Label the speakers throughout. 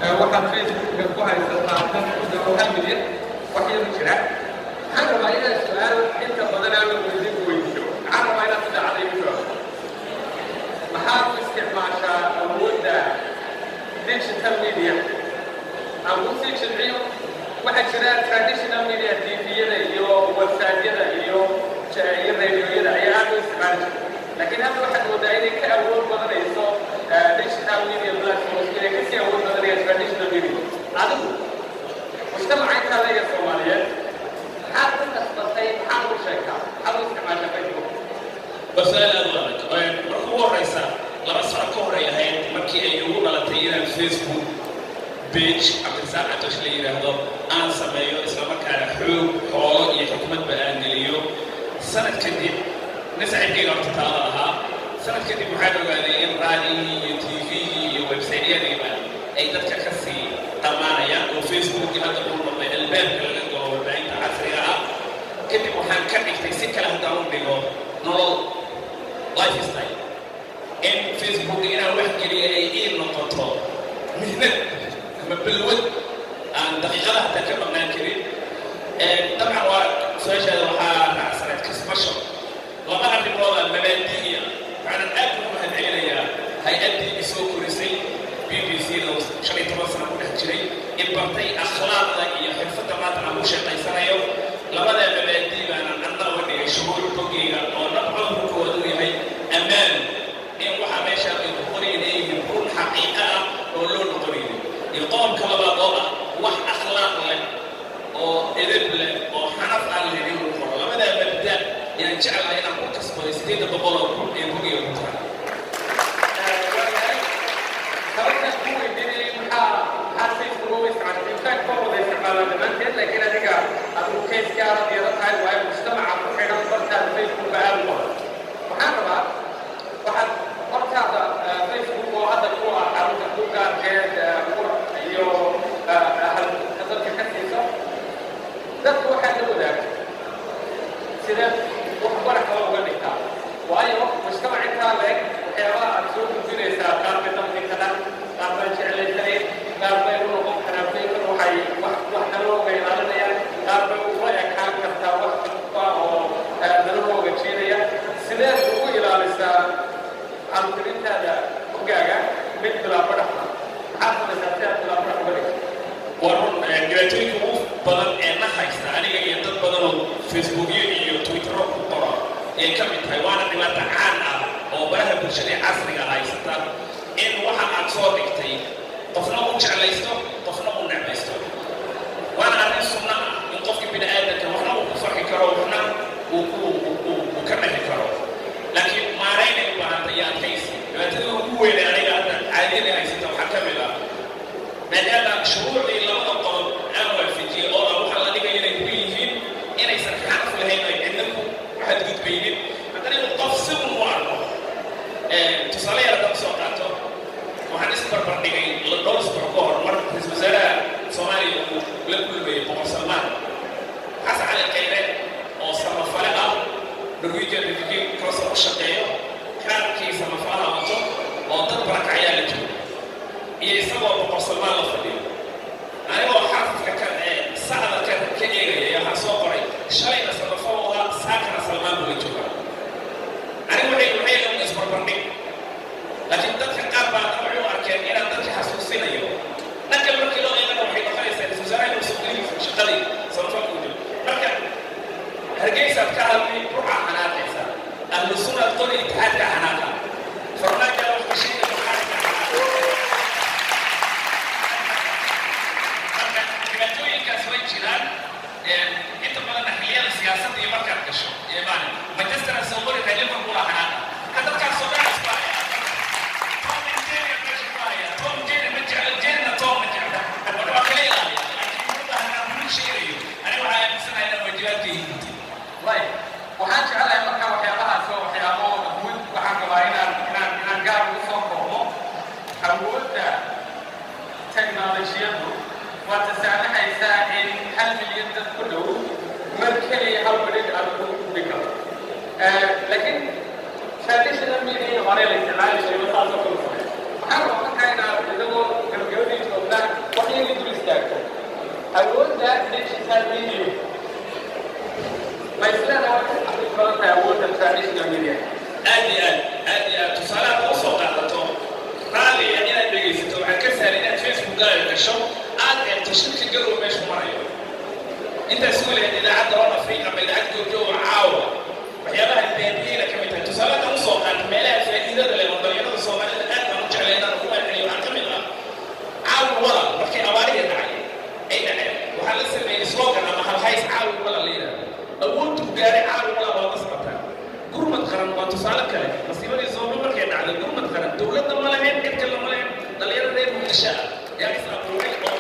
Speaker 1: waxaad facebooka ku haysataa dad ku dhow hal milyan wax yar jira waxaan rabaa inaad su-aal inta badan aan la weydiin weydiiyo waxaan rabaa inaad si dhacday ku jawaabto maxaad u isticmaashaa awoodda digital media aan ku sii jilciyo waxaa jira traditional media tviyada iyo websiteyada iyo iyo radioyada ayaa aad u isticmaali jira laakiin hadda waxaad moodaa inay ka awood badanayso digital media platforms inay kasii awood badanayaan traditional media adigu mujtamaca intaa leeya soomaaliyeed maxaad ku kasbatay maxaad ugu sheegtaa maxaad u isticmaashaa facebook
Speaker 2: basal aad u adag marka ugu horeysa laba sano ka hor ay ahayd markii ay ugu dhalatay inaan facebook page cabdirasaaq catosh la yidhaahdo aan sameeyo islamarkaana xoog xoolo iyo xikmadba aan geliyo sanad kadib nin saaxiibkayga horta taala ahaa sanad kadib waxaan ogaaday in raadiyihii iyo tvgii iyo websaytyadiiba ay dadka ka sii dhammaanayaan oo facebookii hadda uu noqday albaabka laga galo warbaahinta casriga ah kadib waxaan ka dhigtay si kale haddaan u dhigo nolol lifestyle in facebook inaan wax geliya ay ii noqoto mihnad ama balwad aan daqiiqada hataa ka maqnaan karin dabcan waa su-aashaada waxaa raacsaneed kasbasho laba arrimooda mabaadi'iya waxaanan aad ugu mahadcelinayaa hay-addii isoo korisay b b c da shan iyo toban sano ku dhex jiray in bartay akhlaaqda iyo xirfadda maanta aan ku shaqaysanayo labadaa mabaadii baanan anna uga dhigay shuruur bogeyga oo dhabcoodu koowaad uu yahay ammaan in waxaa meesha ay ku qorayn ay yihiin run xaqiiqa ah oo loo noqonaynin iyo qodobka labaad oo ah wax akhlaaq leh oo edeb leh oo xanaf aan leh inuu qoro labadaa mabda yaan jeclahay inaan ku kasbaday sideedda boqol oo kun ee bogiga ku tahay
Speaker 1: sababta ku weydiinayay maxaa maxaa facebook ugu isticmaashay infact kor wada isticmaalaan dhammaanteed laakiin adiga adigu case gaara diyaaro tahay waayo mujtamaca ku xidhan bartaada facebook aad u badan waxaan rabaa waxaad hortaada facebook oo hadda ku ah xarunta ku gaarkeed iyo dadka ka siiso dadku waxaad la wadaagto sida wax barax kale uga dhigtaa waayo mujtamac intaa leeg waxyaabaha aad soo gudbinaysaa qaar bay damqi karaan qaar baa jeclaysanayn qaar bay u noqon karaan fikr waxay wax wax nalooga ilaalinayaan qaar bay ula ekaan kartaa wax kasta oo nalahooga jeedaya sideed ugu ilaalisaa caruurintaada hogaaga mid bilaabo dhaxla maxaad samaysaa si aad bilaabo dhax uga dhigto
Speaker 2: waa run dhibaatooyinka ugu badan ee na haysta aniga iyo dad badan oo facebookyo iyo twittero ku qora ay ka mid tahay waana dhibaato caan ah oo baraha bulshada ee casriga haysata in waxa aad soo dhigtay qofna uu jeclaysto qofna uu necbaysto waana arrin sunna ah in qofka bini aadamka waxna uu ku farxi karo waxna uu uu ka naxi karo laakiin maaraynay u baahantay iyo adkaysi dhibaatada ugu weyne aniga hadda caadiyada haysata waxaa ka mid ah maadaama shuruucdii labada qodob aan waafajiyey oo ah waxaa la dhigaya inay ku yihiin inaysan xanaf lahayn ay cidna ku xadgudbaynin haddana inuu qof si un u arko tusaale yar haddaan soo qaato waxaan isbarbar dhigay dhowr isbuuc ka hor mar ra-iisul wasaaraha soomaaliya uu la kulmayay boqor salmaan xasan cali qayre oo samafale ah norwegian refugee council u shaqeeyo kaarkii samafalaha wato oo dad barakacayaa la joogo iyo isagoo boqor salmaan la fadhiyo anigoo xarafka ka ee sacda ka ka eegaya waxaa soo qoray shalayna samafal u ahaa saakana salmaan buu la joogaa anigu waxay waxay leeyihiin isbarbardhig laakiin dadka qaar baa hadda waxay u arkeen inaan dadka xasuusinayo dhanka markii loo eegana waxay noqonaysaa ra-isul wasaaraha inuu sugnihiisa shaqadii samafalka u jiro marka hargeysaad ka hadlay ruuxa xanaaqaysa ahlu sunnaad qoli itixaadka xanaaqa farmaaja wax ka sheegay muxaadka marka dhibaatooyinkaas way jiraan inta badanna xilliyada siyaasadda iyo markaad gasho iyo maalin manchester soo qori tahay liverpool aa xanaaqa ka dadkaas oo dhan isku haya tom and jerry meesha ku haya tom jerry ma jecla jerryna tom ma jecla marka waa kala ilaaliya laakiin mudda haddaan kuu sheegayo aniga waxaa aaminsanahay inaan waajibaadka yihiin
Speaker 1: right waxaan jecelahay marka waxyaabahaas oo waxyaabo awood waxaan rabaa inaan inaan inaan gaar ugu soo koobo awoodda teknolojiyadu waa tasaamaxaysaa in hal milyan dad ku dhow mar keliya hal badhig aad ku dhigo laakiin traditional media hore la isticmaali jiray saasoo kale waxaan rabaa marka inaad idagoo gabagabadii joognaan that digital media ma isleedahay waxay xaqiiq badan tahay awoodda traditional media
Speaker 2: aad iyo aad aad iyo aad tusaalaha u soo qaadato raaliya inaad dhegaysato waxaa ka sahlan inaad facebookaaga gasho aad eegto shirka garow meeshu marayo intaas u lehed idaacadda on africa ama idaacad goobjooga caawa waxyaabaha baabiyeena ka mid tahay tusaalaha u soo qaata meelaha faa'iidada leh oo dhalinyarada soomaalida aad baan u jeclay inaan ugu celceliyo waxaa ka mid ah caawi walal markay abaariga dhacay ay dhaceen waxaa la sameeyey slogan ama halhays caawi walal la yidhahdo awooddu gaaray caawi walal waa la socotaa gurmad qaran waa tusaale kale masiibadii soomaali markay dhacday gurmad qaran dowladda ma lahayn cid kale ma lahayn dhalinyaro reer muqdisho ah yaa is abuuray oo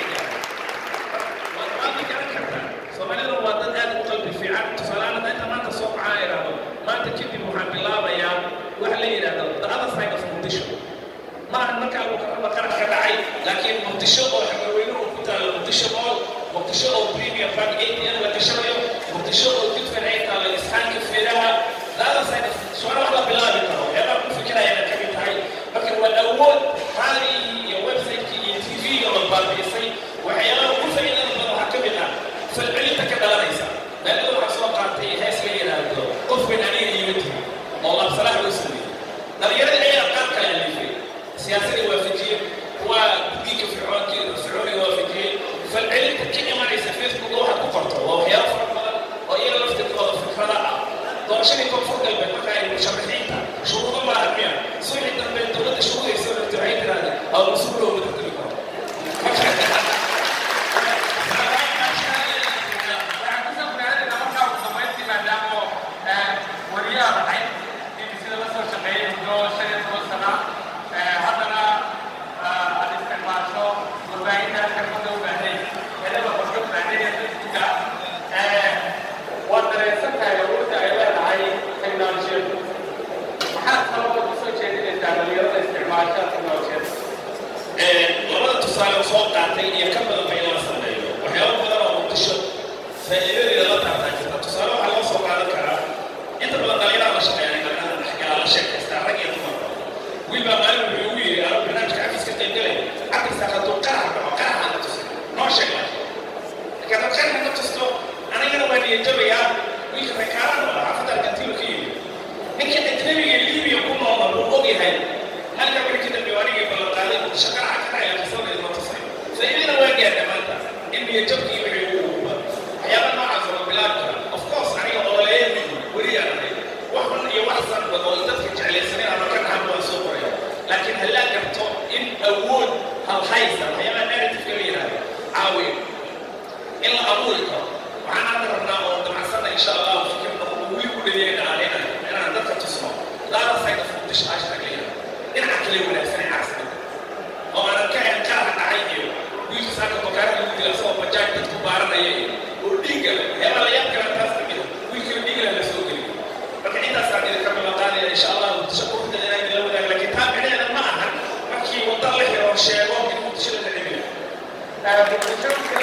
Speaker 2: waad qaadi garan kartaa soomaalida waa dad aad u qalbi fiican tusaalehaan hadda inta maanta soo kacaa idhaahdo maanta kadib waxaan bilaabayaa waxa la yidhahdo the other side of muqdisho ma ahan markaa uu karaba qaran ka dhacay laakiin muqdisho oo xagaweynuhu ku taalo muqdisho mool muqdisho oo premium bank atm la gashanayo muqdisho oo didfan ay taalo isxaanka feeraha the other side of su'aal wax la bilaabi karo waxyaabaha ku fikirayana ka mid tahay marka waa awood raadigii iyo website-kii iyo tv-ga la baabiisay waxyaabaha ugu faa'iidada badan waxaa ka mid ah falcelinta ka dhalanaysa meelada waxaa soo qaatay hees la yidhaahdo qof weyn aniga iima timi oo labsalaha loo sameeyey dhalinyarada ayaa qaar kale alifay siyaasadii waafajiyey kuwa diinka fircoonkii fircooniga waafajiyey falcelinta ka imanaysa facebook waxaad ku qorto waa waxyaabo fara badan oo iyaga laftirkooda fikrada ah doorashadii koonfur galbeed marka ay musharaxiinta shuruudo ma armiya suuxii dambe dowladda shuruudaysa rabti waxay tiraahda aw mas-uul loo wada tiri karo
Speaker 1: waxaan kusoo gudaanayna markaa ugu dambayntii maadaama wariyaha ahayd bbcda la soo shaqeeyey muddo shan iyo toban sana haddana aad isticmaasho warbaahinta xirfada u baahnay helaba qorka baahnay ee facebooka waad dareensan tahay awoodda ay leedahay teknolojiyadu maxaad kaloo kusoo jeedinaysaa dhalinyarada isticmaasha teknolojiyada
Speaker 2: labada tusaale soo qaatay iyo ka badan ba in la sameeyo waxyaabo badan oo muqdisho faa'iidadeeda la taabtaa jirta tusaale waxaa loo soo qaadan karaa inta badan dhalinyarada la shaqeeya dhalinyarada dhexgalaa la sheekaystaa rag iyo dumarba wiil baa maalin wuxuu igu yidhi anuu barnaamijka cafiska qaybgalay cabirsaa hadduu qarax dhaco qaraxa na tusin noo sheeg laakiin marka dad qaraxa na tusto anigana waa niyadjabayaa wiilka reekaaran oo xaafadda argentiino ka yimid ninka ajnabiga libiya ku noolna wuu og yahay halka wixii ka dambeeya anigii ballanqaaday muqdisho qaraxa ka dhacaya qisadayda ma tusay faa'iidana waa gaadha maanta in niyadjabkii wixii ugu uba waxyaaba noocaas oo bilaabi kara of course aniga ooleeya weliyaan ahay wax xun iyo wax sanba oo dadka jeclaysaneen ama ka dhaxan waan soo qoraya laakiin hallaa garto in awood halhaysa waxyaabaha narrative-ka la yidhahdo caawiya in la abuuri karo waxaan hadda rabnaa oo damacsanna insha allah fikirna weli ku dhaliyayna aan inaan inaan dadka tusno laada side of muqdisho hashtag la yidhahdo dhinaca kale wanaagsan ee casriga oo aanan ka hayn qaraxa dhacay iyo wiilka saaka bakaara lagu dila asagoo bajaaj dadku baaranaya iyo oo dhiigga leh waxyaabaa la yaab kala taas ka mida wiilkii dhiigga leh la soo geliyo marka intaasaan idinka ballanqaadaya insha allah muqdisho quruxda inaan idinla wadaago laakiin taa micnaheeda ma ahan markii wadda la xiro sheego in muqdisho la dhicinayo
Speaker 1: muqdisho